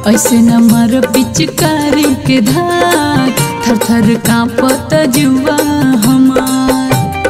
ऐसे न मर पिचकारी के धार थर थर कांपत जुआ हमार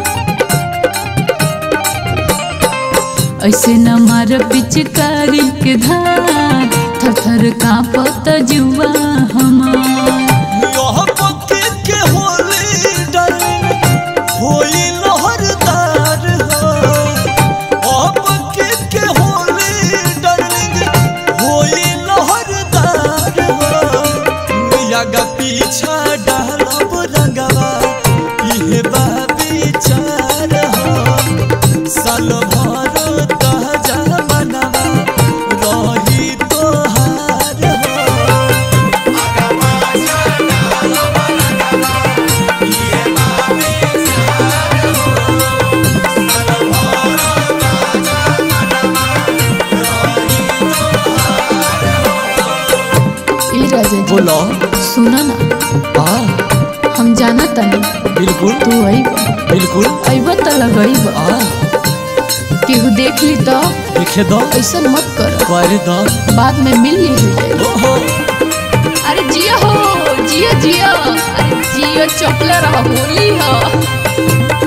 ऐसे न मार पिचकारी के धार थर थर कांपत जुआ हमार यह पक्के के होली डार्लिंग होई लहरदार हो यह पक्के के होली डार्लिंग होई लहरदार हो मिया गा पीछा डालब रंगवा इहे बा विचार हो साल भर ताजा मनवा रही तोहार हो ए राजा जी बोलो सुना ना हाँ हम जाना तनी बिल्कुल तू अइब बिल्कुल अइब त लगइब हाँ केहू देख ली तो लिखे दो ऐसा मत कर कर दो बाद में मिल ली हो जाए ओहो अरे जियो हो जियो जियो अरे जियो चपले रहो होली हो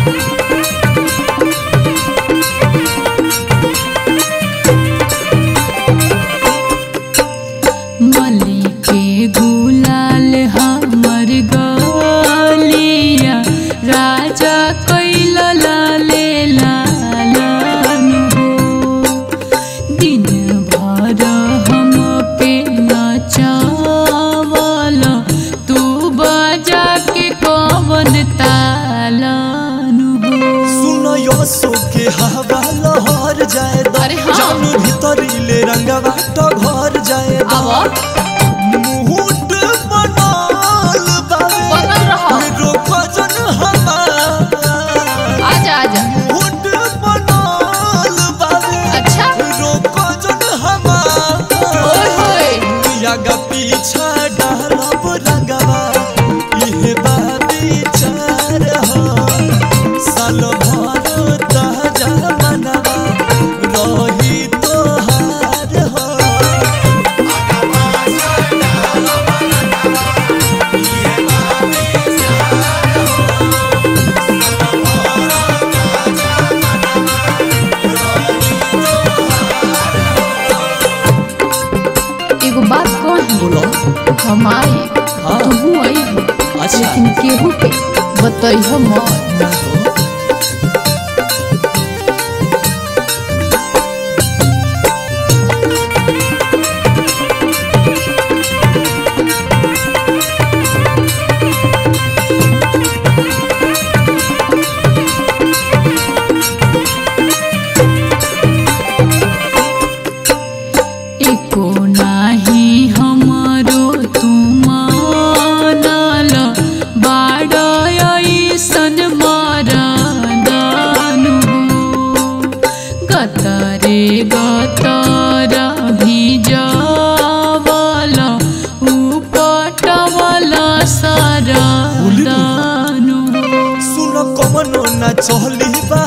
मली के गुलाल हमर गलिया राजा कैल लाले लालन हो दिन भर हम पे नचावल तू बजा के कवन तालन हो सुनो यो सो के हवा लहर जाए दो अरे हाँ। जानू भीतर ले रंगवा तो घर जाए दो अब मुहूर्त बनाल बावे बनल रहो रोको जन हमार आजा आजा मुहूर्त बनाल बावे अच्छा रोको जन हमार ओए होए मिया गा पीछा डालब रंगवा इहे बा विचार हो साल भर ताजा मनवा रही तोहार हो एगो बात कही बोलो हम आई हाँ। तू आई अच्छा लेकिन केहू के बतैह मत ना हो एको नाही हमरो तुमानल बाड़ ऐसन मरदान हो गतरे गतर भिजवल उपटवल सरदान हो सुनो कमनो ना चहली बा